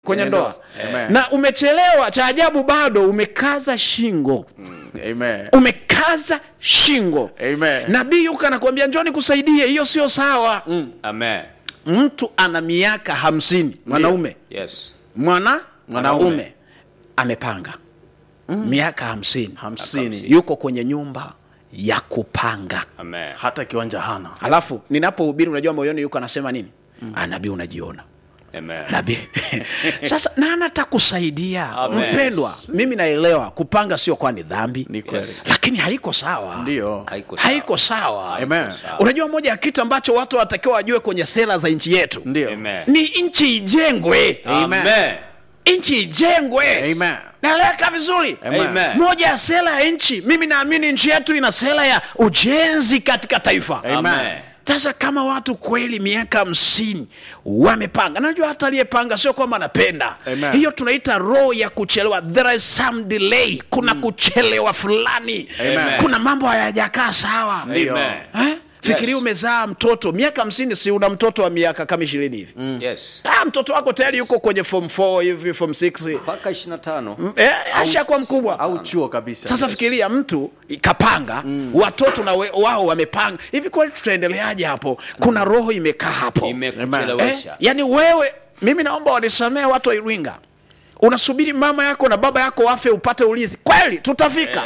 kwenye Yes. ndoa Amen. na umechelewa cha ajabu bado umekaza shingo Amen. umekaza shingo Amen. nabii yuka anakuambia njoni kusaidie hiyo sio sawa Amen. mtu ana miaka hamsini mwanaume Yes. mwana Mwanaume. mwanaume amepanga miaka hamsini hamsini yuko kwenye nyumba ya kupanga Amen. hata kiwanja hana alafu ninapohubiri unajua moyoni yuko anasema nini mm. nabii unajiona Amen. nabii sasa nani atakusaidia Amen. mpendwa mimi naelewa kupanga sio kwa ni dhambi Ni kweli. Yes. lakini haiko sawa ndio Haiko sawa. haiko sawa Amen. sawa. unajua moja ya kitu ambacho watu wanatakiwa wajue kwenye sera za nchi yetu ndio Amen. ni nchi ijengwe Amen. nchi ijengwe Amen. naeleweka vizuri Amen. Amen. moja ya sera ya nchi mimi naamini nchi yetu ina sera ya ujenzi katika taifa Amen. sasa kama watu kweli miaka hamsini wamepanga najua hata aliyepanga sio kwamba anapenda Amen. hiyo tunaita roho ya kuchelewa there is some delay kuna kuchelewa fulani Amen. kuna mambo hayajakaa sawa Ndio. Amen. eh? fikiria Yes. umezaa mtoto miaka hamsini si una mtoto wa miaka kama ishirini hivi Yes. ah, mtoto wako tayari yuko kwenye form 4 hivi form 6 Mpaka 25. eh, ashakuwa mkubwa au chuo kabisa sasa fikiria mtu kapanga watoto na we, wao wamepanga hivi kweli tutaendeleaje hapo kuna roho imekaa hapo eh, Imekuchelewesha. yani wewe mimi naomba wanisamee watu wa iringa unasubiri mama yako na baba yako wafe upate urithi kweli tutafika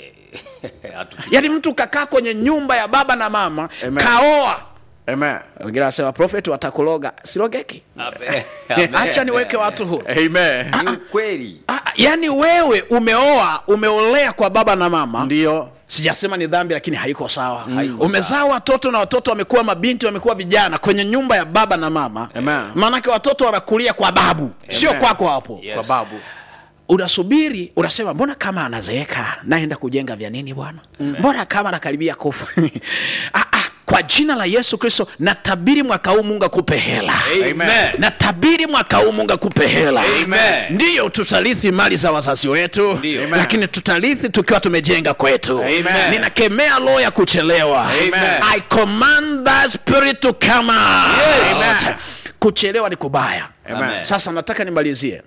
Eh, hatufiki. yaani mtu kakaa kwenye nyumba ya baba na mama Amen. kaoa Amen. wengine wanasema profeti watakuloga silogeki Amen. Amen. hacha niweke watu huru Amen. Ni ukweli. Ah, yaani wewe umeoa umeolea kwa baba na mama ndio sijasema ni dhambi lakini haiko sawa Haiko umezaa watoto na watoto wamekuwa mabinti wamekuwa vijana kwenye nyumba ya baba na mama Amen. maanake watoto wanakulia kwa babu sio kwako hapo Yes. kwa babu unasubiri unasema mbona kama anazeeka naenda kujenga vya nini bwana mbona kama anakaribia kufa ah, ah, kwa jina la yesu kristo natabiri mwaka huu mungu akupe hela Amen. natabiri mwaka huu mungu akupe hela Amen. ndiyo tutarithi mali za wazazi wetu Ndiyo. Amen. lakini tutarithi tukiwa tumejenga kwetu Amen. ninakemea roho ya kuchelewa Amen. i command that spirit to come out. Amen. kuchelewa ni kubaya Amen. sasa nataka nimalizie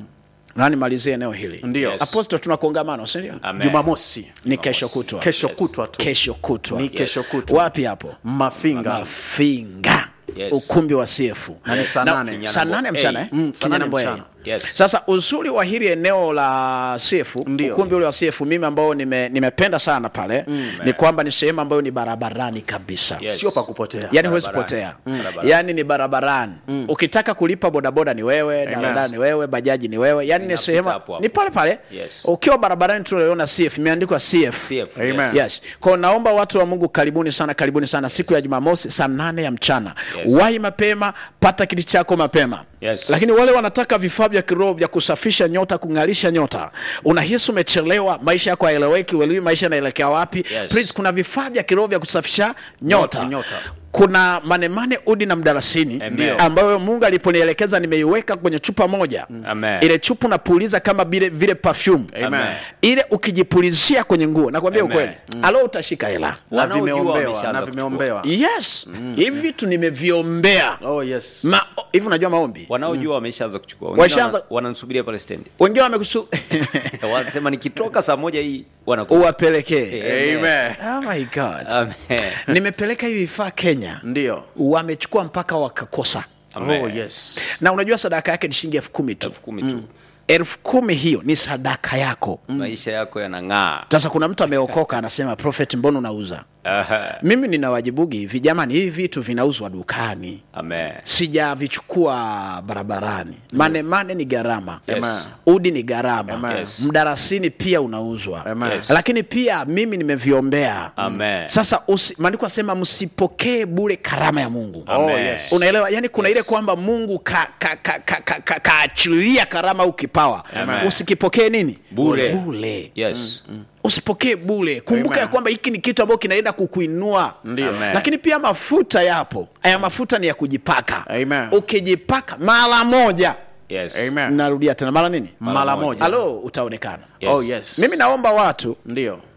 na nimalizie eneo hili Ndio. Yes. aposto tuna kongamano sindio Amen. jumamosi ni kesho kutwa kesho Yes. kutwa tu kesho kutwa ni kesho kutwa wapi hapo mafinga mafinga Yes. ukumbi wa sefu Na ni saa Na- nane. saa nane mchana eh? Mm, saa nane Kinyanambo A. mchana. Yes. sasa uzuri wa hili eneo la sefu Ndio. ukumbi ule wa sefu mimi ambao nime, nimependa sana pale ni kwamba ni sehemu ambayo ni barabarani kabisa Yes. sio pa kupotea yani huwezi Barabarani. potea Mm. Barabarani. yani ni barabarani ukitaka kulipa bodaboda ni wewe daladala ni wewe bajaji ni wewe yani ni Zinapita sehemu hapo hapo. ni pale pale Yes. ukiwa barabarani tunaiona cf imeandikwa cf CF. Amen. Yes. yes kwao naomba watu wa mungu karibuni sana karibuni sana siku ya jumamosi saa nane ya mchana Yes. wahi mapema pata kiti chako mapema Yes. lakini wale wanataka vifaa vya kiroho vya kusafisha nyota kung'arisha nyota unahisi umechelewa maisha yako haeleweki uelewi maisha yanaelekea wapi Yes. Please, kuna vifaa vya kiroho vya kusafisha nyota, Nyota. kuna manemane udi na mdarasini Amen. ambayo mungu aliponielekeza nimeiweka kwenye chupa moja Amen. ile chupa unapuliza kama vile vile perfume Amen. ile ukijipulizia kwenye nguo nakwambia Amen. ukweli alo utashika hela na Wanaojua vimeombewa wameshaanza na kuchukua. vimeombewa yes hivi vitu nimeviombea oh yes Ma- hivi unajua maombi wanaojua wameshaanza kuchukua Wengine Washaanza- wana- wananisubiria pale stendi wengine wamekusu wanasema nikitoka saa moja hii wanakuja. uwapelekee amen oh my god Amen. nimepeleka hivi vifaa kenya ndio wamechukua mpaka wakakosa Amen. oh yes na unajua sadaka yake ni shilingi elfu kumi tu elfu kumi tu elfu kumi hiyo ni sadaka yako maisha yako yanang'aa sasa kuna mtu ameokoka anasema prophet mbona unauza Aha. mimi ninawajibugi hivi jamani hivi vitu vinauzwa dukani Amen. sijavichukua barabarani mane mane ni gharama Yes. udi ni gharama Amen. Yes. mdarasini pia unauzwa Amen. Yes. lakini pia mimi nimeviombea Amen. sasa usi- maandiko asema msipokee bule karama ya mungu Amen. Oh, yes. unaelewa yani kuna ile kwamba mungu kaachilia ka, ka, ka, ka, kaachilia karama au kipawa Amen. usikipokee nini Bure. bule Yes. usipokee bule kumbuka Amen. ya kwamba hiki ni kitu ambacho kinaenda kukuinua Ndio. Amen. lakini pia mafuta yapo haya mafuta ni ya kujipaka Amen. ukijipaka mara moja Yes. amen narudia tena mara nini mara moja halo utaonekana Yes. oh yes mimi naomba watu ndio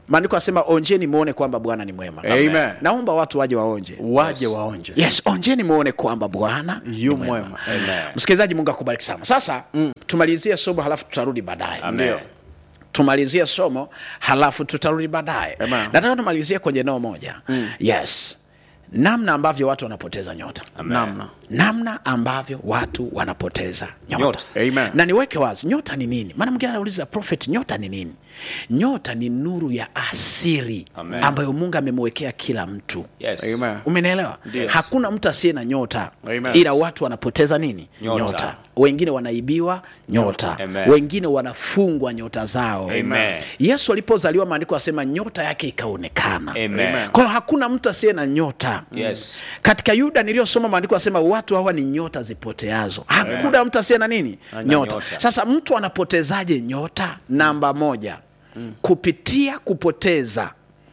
maandiko asema onjeni muone kwamba bwana ni mwema Amen. naomba watu waje waonje waje waonje yes onjeni muone kwamba bwana ni yu mwema. mwema Amen. msikilizaji mungu akubariki sana sasa mm. tumalizie somo halafu tutarudi baadaye Amen. tumalizie somo halafu tutarudi baadaye Amen. nataka tumalizie kwenye eneo moja mm. yes namna ambavyo watu wanapoteza nyota namna namna ambavyo watu wanapoteza nyota, Nyota. Amen. na niweke wazi nyota ni nini maana mwingine anauliza prophet nyota ni nini nyota ni nuru ya asiri Amen. ambayo mungu amemwekea kila mtu Yes. Amen. umenielewa Yes. hakuna mtu asiye na nyota Amen. ila watu wanapoteza nini Nyota. wengine wanaibiwa nyota Amen. wengine wanafungwa nyota zao Amen. yesu alipozaliwa maandiko asema nyota yake ikaonekana Amen. kwa hiyo hakuna mtu asiye na nyota Yes. katika yuda niliyosoma maandiko asema watu hawa ni nyota zipoteazo hakuna mtu asiye na nini nyota. nyota. sasa mtu anapotezaje nyota namba moja kupitia kupoteza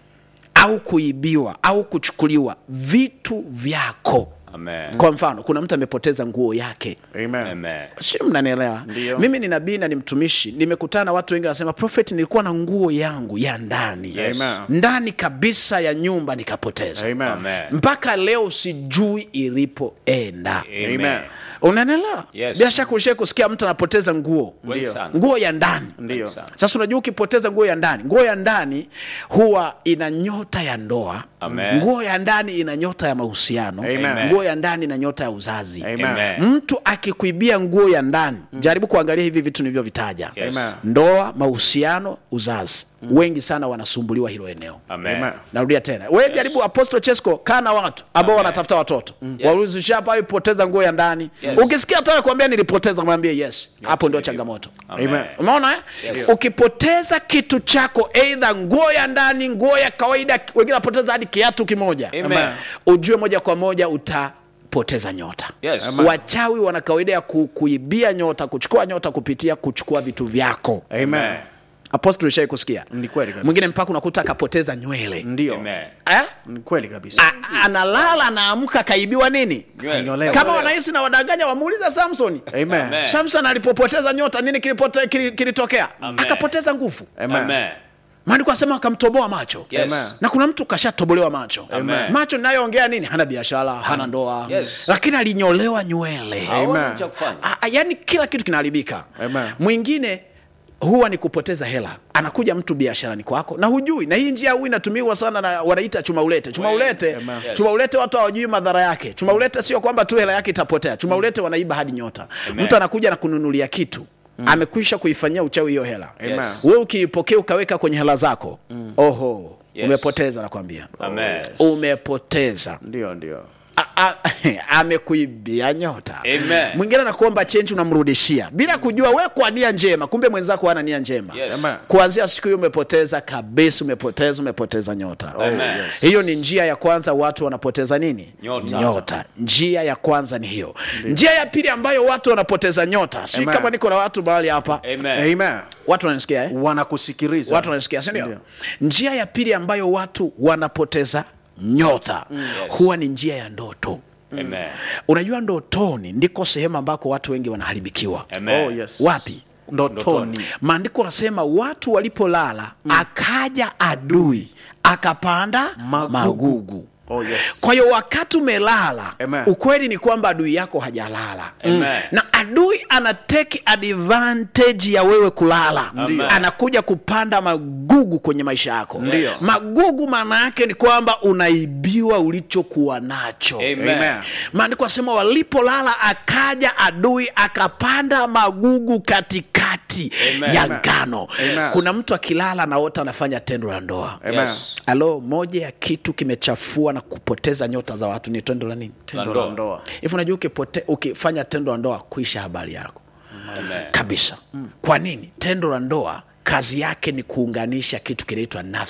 au kuibiwa au kuchukuliwa vitu vyako Amen. kwa mfano kuna mtu amepoteza nguo yake Amen. Amen. sio mnanielewa Ndio. mimi ni nabii na ni mtumishi nimekutana na watu wengi wanasema prophet nilikuwa na nguo yangu ya ndani Yes. Amen. ndani kabisa ya nyumba nikapoteza Amen. Amen. mpaka leo sijui ilipoenda Amen. unanielewa Yes. bila shaka ushai kusikia mtu anapoteza nguo Wengi Ndio. sana. nguo ya ndani Ndio. Wengi sana. sasa unajua ukipoteza nguo ya ndani nguo ya ndani huwa ina nyota ya ndoa Amen. nguo ya ndani ina nyota ya mahusiano Amen. nguo ya ndani ina nyota ya uzazi Amen. Amen. mtu akikuibia nguo ya ndani jaribu kuangalia hivi vitu nilivyovitaja Yes. Amen. ndoa mahusiano uzazi wengi sana wanasumbuliwa hilo eneo Amen. Amen. narudia tena we jaribu apostle chesco kaa na watu ambao Amen. wanatafuta watoto Yes. waulizushapa poteza nguo ya ndani Yes. ukisikia hata kuambia nilipoteza mwambie yes hapo ndio changamoto Amen. umeona eh? Yes. ukipoteza kitu chako eidha nguo ya ndani nguo ya kawaida wengine wanapoteza hadi kiatu kimoja Amen. ujue moja kwa moja utapoteza nyota Yes. Amen. wachawi wana kawaida ya ku, kuibia nyota kuchukua nyota kupitia kuchukua vitu vyako Amen. apostol ushai kusikia Ni kweli kabisa. mwingine mpaka unakuta akapoteza nywele ndio Amen. eh? ni kweli kabisa A- analala anaamka akaibiwa nini Nywele. Nyolewa. kama wanahisi na wadanganya wamuuliza samsoni Amen. Amen. samson alipopoteza nyota nini kilipote- kili- kilitokea Amen. akapoteza nguvu Amen. Amen. maandiko asema akamtoboa macho Yes. Amen. na kuna mtu kashatobolewa macho Amen. macho ninayoongea nini hana biashara hana ndoa Yes. lakini alinyolewa nywele Haoni Amen. cha kufanya. A- a- yaani kila kitu kinaharibika Amen. mwingine huwa ni kupoteza hela anakuja mtu biasharani kwako na hujui na hii njia huu inatumiwa sana na wanaita chuma ulete chuma Well, ulete Amen. Yes. chuma ulete watu hawajui madhara yake chuma ulete sio kwamba tu hela yake itapotea chuma ulete wanaiba hadi nyota Amen. mtu anakuja na kununulia kitu amekwisha kuifanyia uchawi hiyo hela Amen. we ukiipokea ukaweka kwenye hela zako oho Yes. umepoteza nakwambia Amen. umepoteza ndio ndio A- a- amekuibia nyota Amen. mwingine anakuomba chenji unamrudishia bila kujua we kwa nia njema kumbe mwenzako hana nia njema Yes. Amen. kuanzia siku hiyo umepoteza kabisa umepoteza umepoteza nyota Amen. yes. hiyo ni njia ya kwanza watu wanapoteza nini Nyota. nyota njia ya kwanza ni hiyo njia ya pili ambayo watu wanapoteza nyota si Amen. kama niko na watu mahali hapa Amen. Amen. watu wananisikia eh? wanakusikiliza watu wanasikia sindio Ndio. njia ya pili ambayo watu wanapoteza nyota huwa ni njia ya ndoto Amen. unajua ndotoni ndiko sehemu ambako watu wengi wanaharibikiwa Amen. oh, yes. wapi ndotoni maandiko anasema watu walipolala akaja adui akapanda Magugu. magugu, oh, yes. kwa hiyo wakati umelala Amen. ukweli ni kwamba adui yako hajalala Amen. na adui ana take advantage ya wewe kulala Ndio. anakuja kupanda magugu kwenye maisha yako Ndio. magugu maana yake ni kwamba unaibiwa ulichokuwa nacho Amen. Amen. maandiko asema walipolala akaja adui akapanda magugu katikati Amen. ya Amen. ngano Amen. kuna mtu akilala naota anafanya tendo la ndoa Amen. Yes. alo moja ya kitu kimechafua na kupoteza nyota za watu ni tendo la nini tendo ndoa. la ndoa hivi unajua ukipote, ukifanya tendo la ndoa kuisha habari yako Amen. kabisa kwa nini tendo la ndoa kazi yake ni kuunganisha kitu kinaitwa nafsi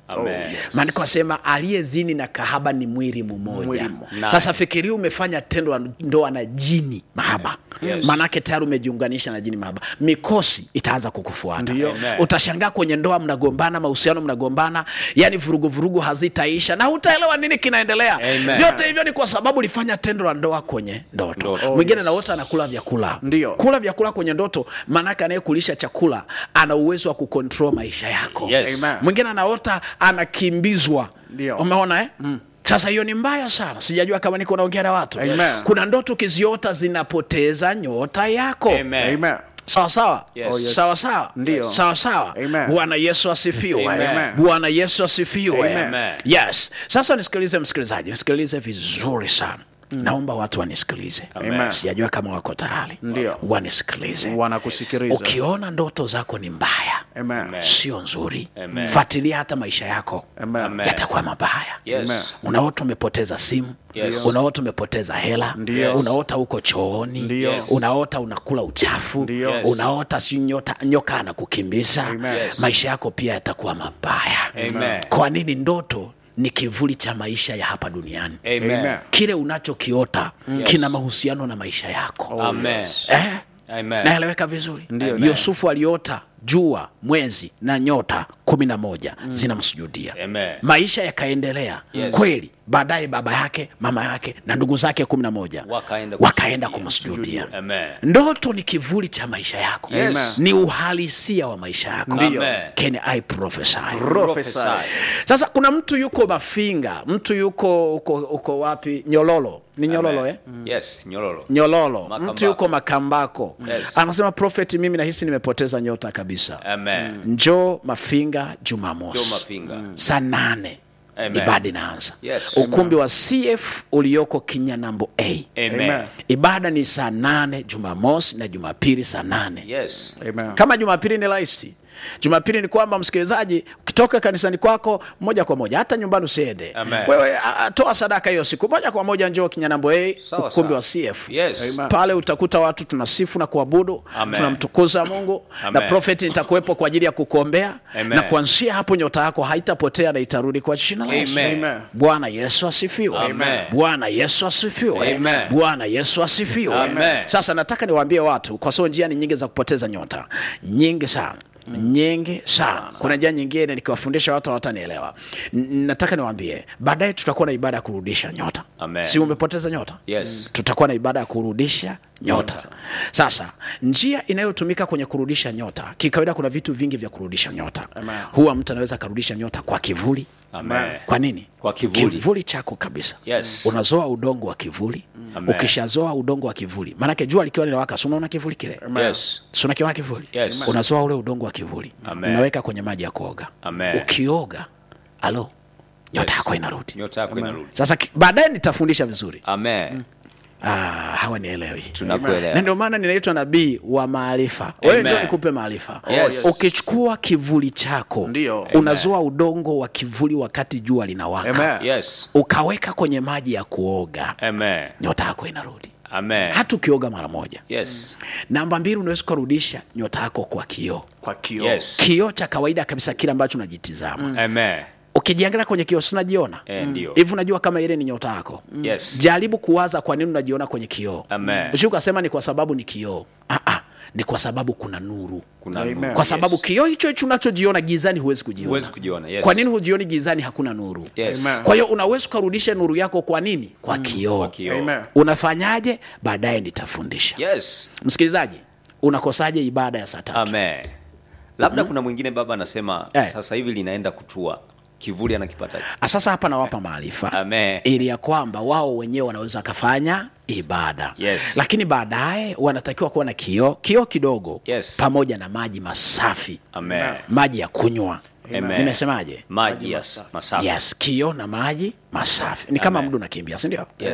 Amen. maandiko asema aliyezini na kahaba ni mwili mmoja Mwili mmoja. Naye. sasa fikiria umefanya tendo la ndoa na jini mahaba Yes. maanake tayari umejiunganisha na jini mahaba mikosi itaanza kukufuata Ndio. Amen. utashangaa kwenye ndoa mnagombana mahusiano mnagombana yani vurugu vurugu hazitaisha na hutaelewa nini kinaendelea Amen. vyote hivyo ni kwa sababu ulifanya tendo la ndoa kwenye ndoto Ndoto. mwingine yes. naota anakula vyakula Ndio. kula vyakula kwenye ndoto maanake anayekulisha chakula ana uwezo wa kukontrol maisha yako Yes. Amen. mwingine anaota anakimbizwa Ndio. umeona eh? sasa hiyo ni mbaya sana sijajua kama niko naongea na watu Amen. kuna ndoto ukiziota zinapoteza nyota yako Amen. Amen. sawa sawa Yes. Oh, yes. sawa sawa Ndio. sawa sawa Amen. bwana yesu asifiwe Amen. bwana yesu asifiwe Amen. yes sasa nisikilize msikilizaji nisikilize vizuri sana naomba watu wanisikilize Amen. sijajua kama wako tayari Ndio. wanisikilize Wanakusikiliza. ukiona ndoto zako ni mbaya Amen. Amen. sio nzuri Amen. fuatilia hata maisha yako Amen. Amen. yatakuwa mabaya Yes. Amen. unaota umepoteza simu Yes. unaota umepoteza hela Ndio. unaota uko chooni Ndio. Yes. unaota unakula uchafu Ndio. Yes. unaota si nyota, nyoka anakukimbiza Amen. Yes. maisha yako pia yatakuwa mabaya Amen. kwa nini ndoto ni kivuli cha maisha ya hapa duniani Amen. Amen. kile unachokiota Yes. kina mahusiano na maisha yako Amen. eh? Amen. naeleweka vizuri Ndio. yusufu aliota jua mwezi na nyota kumi na moja zinamsujudia Amen. maisha yakaendelea Yes. kweli baadaye baba yake mama yake na ndugu zake kumi na moja Wakaenda wakaenda kumsujudia. kumsujudia Amen. ndoto ni kivuli cha maisha yako Yes. Amen. ni uhalisia wa maisha yako Ndio. Can I prophesy? Prophesy. sasa kuna mtu yuko mafinga mtu yuko uko, uko wapi nyololo ni nyololo Amen. eh? Yes, nyololo. nyololo Makambako. mtu yuko makambako Yes. anasema prophet mimi nahisi nimepoteza nyota kabisa Amen. njoo mafinga jumamosi Joe Mafinga. saa nane Amen. ibada inaanza Yes. ukumbi wa cf ulioko kinyanambo a Amen. Amen. ibada ni saa nane jumamosi na jumapili saa nane Yes. Amen. kama jumapili ni rahisi jumapili ni kwamba msikilizaji ukitoka kanisani kwako moja kwa moja hata nyumbani usiende Amen. wewe a, a, toa sadaka hiyo siku moja kwa moja njoo kinyanambo a Sawa, ukumbi sawa. wa cf Yes. Amen. pale utakuta watu tunasifu na kuabudu Amen. tunamtukuza mungu Amen. na profeti nitakuwepo kwa ajili ya kukuombea Amen. na kuanzia hapo nyota yako haitapotea na itarudi kwa jina la Yesu. Amen. Amen. bwana yesu asifiwe Amen. bwana yesu asifiwe Amen. bwana yesu asifiwe Amen. sasa nataka niwaambie watu kwa sababu njia ni nyingi za kupoteza nyota nyingi sana nyingi sana kuna njia nyingine nikiwafundisha watu hawatanielewa N- nataka niwaambie baadaye tutakuwa na ibada ya kurudisha nyota Amen. si umepoteza nyota Yes. tutakuwa na ibada ya kurudisha nyota. Nyota. Sasa njia inayotumika kwenye kurudisha nyota, kikawaida kuna vitu vingi vya kurudisha nyota. Amen. Huwa mtu anaweza akarudisha nyota kwa kivuli. Amen. Kwa nini? Kwa kivuli. kivuli chako kabisa. Yes. Unazoa udongo wa kivuli. Amen. Ukishazoa udongo wa kivuli, maanake jua likiwa linawaka, si unaona kivuli kile? Yes. Si unakiona kivuli? Yes. Unazoa ule udongo wa kivuli, Amen. unaweka kwenye maji ya kuoga. Amen. Ukioga, alo, nyota Yes. yako inarudi. Nyota yako inarudi. Sasa ki- baadaye nitafundisha vizuri. Amen. Ah, hawanielewi. na Tunakuelewa. ndio maana ninaitwa nabii wa maarifa wewe Amen. ndio nikupe maarifa Yes. ukichukua kivuli chako Ndio. unazoa udongo wa kivuli wakati jua linawaka Amen. Yes. ukaweka kwenye maji ya kuoga Amen. nyota yako inarudi Amen. hata ukioga mara moja Yes. namba mbili unaweza ukarudisha nyota yako kwa kioo Kwa kioo. Yes. kioo cha kawaida kabisa kile ambacho unajitizama Amen. ukijiangalia kwenye kioo sinajiona Eh, ndio. hivi unajua kama ile ni nyota yako Yes. jaribu kuwaza kwa nini unajiona kwenye kioo Amen. Usije ukasema ni kwa sababu ni kioo ah, ah, ni kwa sababu kuna nuru Kuna Amen. nuru. kwa sababu Yes. kioo hicho hicho unachojiona gizani huwezi kujiona Huwezi kujiona. Yes. kwa nini hujioni gizani hakuna nuru Yes. Amen. kwa hiyo unaweza ukarudisha nuru yako kwa nini kwa kioo Kwa kioo. Amen. unafanyaje baadaye nitafundisha Yes. msikilizaji unakosaje ibada ya saa tatu Amen. Labda kuna mwingine baba anasema Eh. sasa hivi linaenda kutua. Kivuli anakipata. Ah, sasa hapa nawapa maarifa Amen. ili ya kwamba wao wenyewe wanaweza wakafanya ibada Yes. lakini baadaye wanatakiwa kuwa na kioo kioo kidogo Yes. pamoja na maji masafi Amen. maji ya kunywa Amen. nimesemaje Maji yes. Masafi. yes kioo na maji masafi ni kama Amen. mdu unakimbia sindio Yes.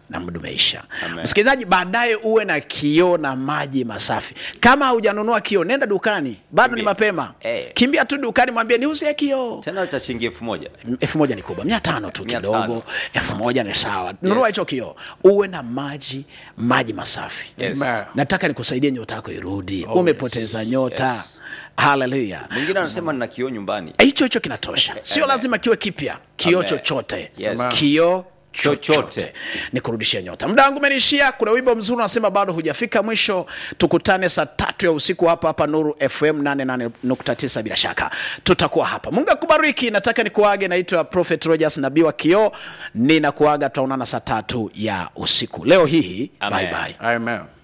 na muda umeisha Amen. msikilizaji baadaye uwe na kioo na maji masafi kama haujanunua kioo nenda dukani bado ni Kimbia. mapema Eh. kimbia tu dukani mwambie niuzie kioo tena cha shilingi elfu moja elfu moja ni kubwa mia tano tu Mia kidogo tano. elfu moja ni sawa nunua hicho kioo uwe na maji maji masafi Yes. Amen. nataka nikusaidie nyota yako irudi umepoteza nyota Yes. haleluya mwingine anasema nina kioo nyumbani hicho hicho kinatosha sio Amen. lazima kiwe kipya kioo Amen. chochote Yes. Amen. kioo Chochote. chochote ni kurudishia nyota muda wangu umenishia kuna wimbo mzuri unasema bado hujafika mwisho tukutane saa tatu ya usiku hapa hapa nuru fm 88.9 bila shaka tutakuwa hapa mungu akubariki nataka nikuage naitwa prophet rogers nabii wa kioo ninakuaga tutaonana saa tatu ya usiku leo hii Amen. bye bye Amen.